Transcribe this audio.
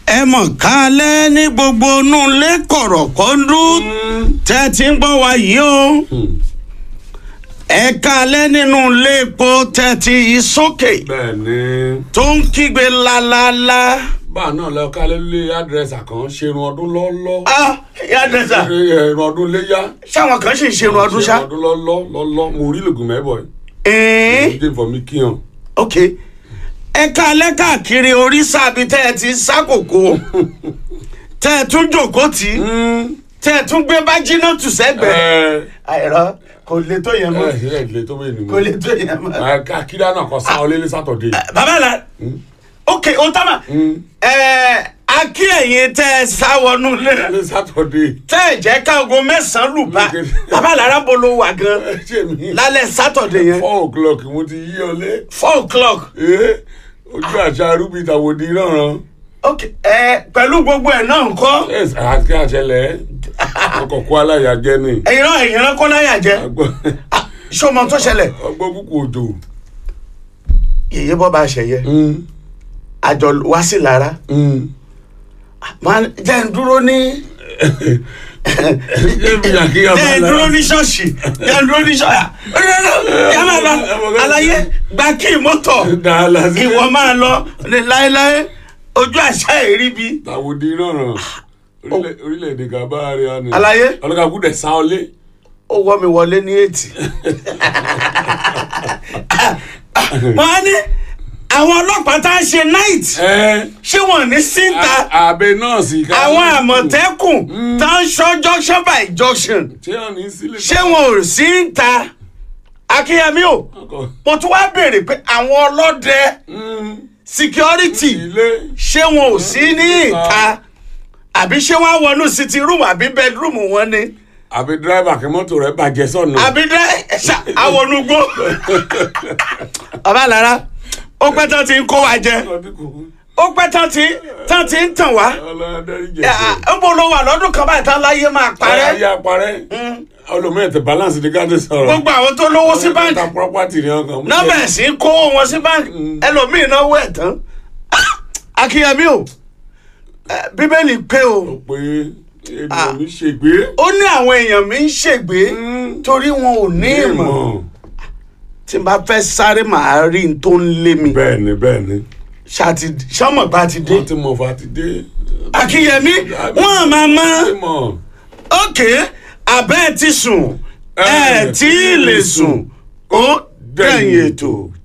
ẹ mọ̀ kálẹ̀ ní gbogbo inú ilé kọ̀rọ̀kọ́ndú tẹ́ ti ń gbọ́ wa yìí o ẹ kálẹ̀ nínú ilé epo tẹ́ ti yí sókè bẹ́ẹ̀ ni tó ń kígbe lálálá. báà náà lọ kálẹ̀ lé àdírẹ́sà kan ṣerun ọdún lọ́lọ́ ah ìyá dẹ́sà ẹ̀rùn ọdún léyà ṣáwọn kan sì ń ṣerun ọdún ṣá. ṣerun ọdún lọ́lọ́ lọ́lọ́ mo rí lògùn mẹ́bọ̀ ẹ̀ẹ́n yìí dé fọ mi kíyàn ok ẹ kálẹ̀ káàkiri oríṣà bíi tẹ́ ẹ ti sákòókò tẹ́ ẹ tún jòkó tì í tẹ́ ẹ tún gbé bájínà tù sẹ́gbẹ̀ẹ́. àìrọ kò lè tó yẹn mọ́ ẹ ẹ lè tó bẹ́ẹ̀ ni mo kò lè tó yẹn mọ́. akíndá náà kọ sáwọn lé ní sátọ̀dé bàbá la ok o tama ẹ akí ẹ̀yin tẹ́ ẹ sá wọnú lé ní sátọ̀dé tẹ́ ẹ jẹ́ káago mẹ́sàn-án lù bá bàbá lára bolo wà gan ṣé mi lálẹ́ sátọ̀dé yẹn four o'clock mo ti yí ọ lé four o'clock ee ojú àṣà rúbi tàwọ̀dì rànran ok ẹ pẹ̀lú gbogbo ẹ̀ náà ńkọ́ yes àti àṣẹlẹ̀ ọkọ̀ kó aláya jẹ́ ni ẹ̀yin náà ẹ̀yin náà kọ́ láyà jẹ́ Ah, ṣé o mọ tó ṣẹlẹ̀ ọgbọ́n búkú òjò yèyé bọ́ bá ṣẹ̀yẹ àjọ wá sí lára máa jẹ́ ń dúró ní ṣé mi àkíyàn bá jẹ́ ń dúró lára ní ṣọ́ọ̀ṣì jẹ́ ń dúró ní ṣọ́ọ̀yà yà máa lọ àlàyé gba kí mọ́tò dáhàlà sí ìwọ máa lọ ní láéláé ojú àṣà èrí bi tàwọ̀dì rànran Orílẹ̀- orílẹ̀-èdè gàbá rẹ̀ á ní àlàyé ọlọ́kà kú dẹ̀ sá ọ lé ó wọ́ mi wọlé ní ètì. wọ́n á ní àwọn ọlọ́pàá tá a ṣe night ẹ ṣé wọ́n ní síta àbẹ nọ́ọ̀sì ká àwọn àmọ̀tẹ́kùn tá a ń ṣọ́ junction by junction ṣé wọn ní sílẹ̀ ṣé wọn ò sí ń ta akínyẹmí o ọkọ̀ mo tún wá béèrè pé àwọn ọlọ́dẹ security ilé ṣé wọn ò sí ní ìta àbí ṣé wọn á wọnú sitting room àbí bedroom wọn ni àbí dírẹ́bà kí mọ́tò rẹ̀ bàjẹ́ sọ̀nà àbí dẹ ṣá àwọnúgbó bàbá lára ó pẹ́ tán ti ń kó wa jẹ ó pẹ́ tán ti tán ti ń tàn wá ń bọ̀ ló wà lọ́dún kan báyìí tán láyé máa parẹ́ ayé parẹ́ olùmọ̀ ètò balance ní káde sọ̀rọ̀ gbogbo àwọn tó lówó sí báńkì ta property ní ọkàn nọ́mbà sí ń kówó wọn sí báńkì ẹlòmíì náwó ẹ̀ tán akínyẹmí o eh, bíbélì pé o pé ènìyàn mi ṣègbè ó ní àwọn èèyàn mi ń ṣègbè torí wọn ò ní ìmọ̀ tí n bá fẹ́ sáré màá rí n tó ń lé mi bẹ́ẹ̀ ni bẹ́ẹ̀ ni ṣáàtì ṣọmọgbà ti dé wọ́n ti mọ̀ fà ti dé akínyẹmí wọn à máa mọ ṣé mọ̀ òkè abẹ́ ti sùn ẹ̀ tí ì lè sùn ó dẹ̀yìn ètò.